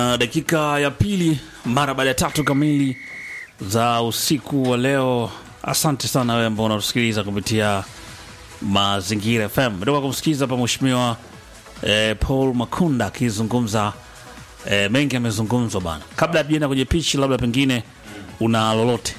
Uh, dakika ya pili mara baada ya tatu kamili za usiku wa leo. Asante sana wewe ambao unatusikiliza kupitia Mazingira FM. Metoka kumsikiliza hapa mheshimiwa eh, Paul Makunda akizungumza eh, mengi amezungumzwa bana. Kabla ya tujaenda kwenye pichi, labda pengine una lolote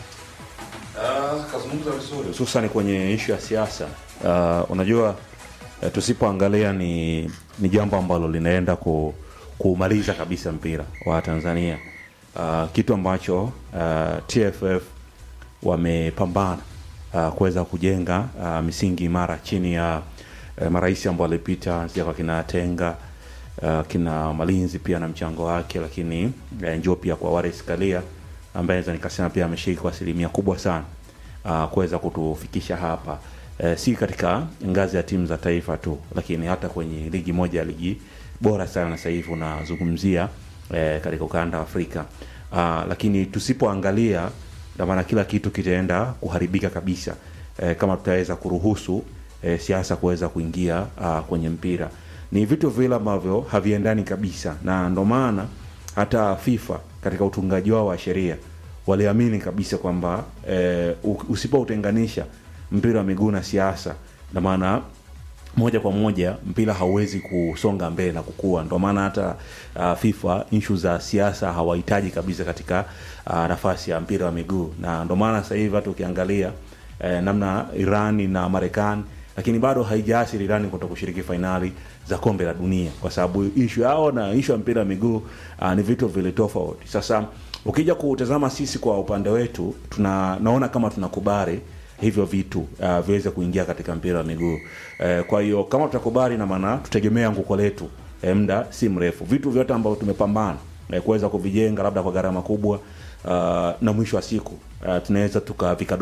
Ah, kazungumza vizuri hususan kwenye ishu ya siasa. Ah, unajua eh, tusipoangalia ni ni jambo ambalo linaenda ku, kuumaliza kabisa mpira wa Tanzania. Ah, kitu ambacho ah, TFF wamepambana ah, kuweza kujenga ah, misingi imara chini ya eh, marais ambao walipita sija kwa kina Tenga uh, kina Malinzi pia na mchango wake, lakini eh, njoo pia kwa Wallace Karia ambaye naweza nikasema pia ameshiriki kwa asilimia kubwa sana uh, kuweza kutufikisha hapa eh, si katika ngazi ya timu za taifa tu, lakini hata kwenye ligi moja ya ligi bora sana sasa hivi unazungumzia eh, katika ukanda wa Afrika uh, lakini tusipoangalia ndio maana kila kitu kitaenda kuharibika kabisa eh, kama tutaweza kuruhusu eh, siasa kuweza kuingia uh, kwenye mpira ni vitu vile ambavyo haviendani kabisa, na ndo maana hata FIFA katika utungaji wao wa sheria waliamini kabisa kwamba eh, u- usipoutenganisha mpira wa miguu na siasa, na maana moja kwa moja mpira hauwezi kusonga mbele na kukua. Ndo maana hata uh, FIFA issue za siasa hawahitaji kabisa katika uh, nafasi ya mpira wa miguu, na ndo maana sasa hivi hata ukiangalia eh, namna Irani na Marekani lakini bado haijaathiri Irani kuto kushiriki fainali za kombe la dunia, kwa sababu ishu yao na ishu ya mpira wa miguu uh, ni vitu vile tofauti. Sasa ukija kutazama sisi kwa upande wetu, tuna naona kama tunakubali hivyo vitu uh, viweze kuingia katika mpira wa miguu uh, kwa hiyo kama tutakubali, na maana tutegemea nguko letu eh, muda si mrefu, vitu vyote ambavyo tumepambana eh, kuweza kuvijenga labda kwa gharama kubwa uh, na mwisho wa siku uh, tunaweza tukavika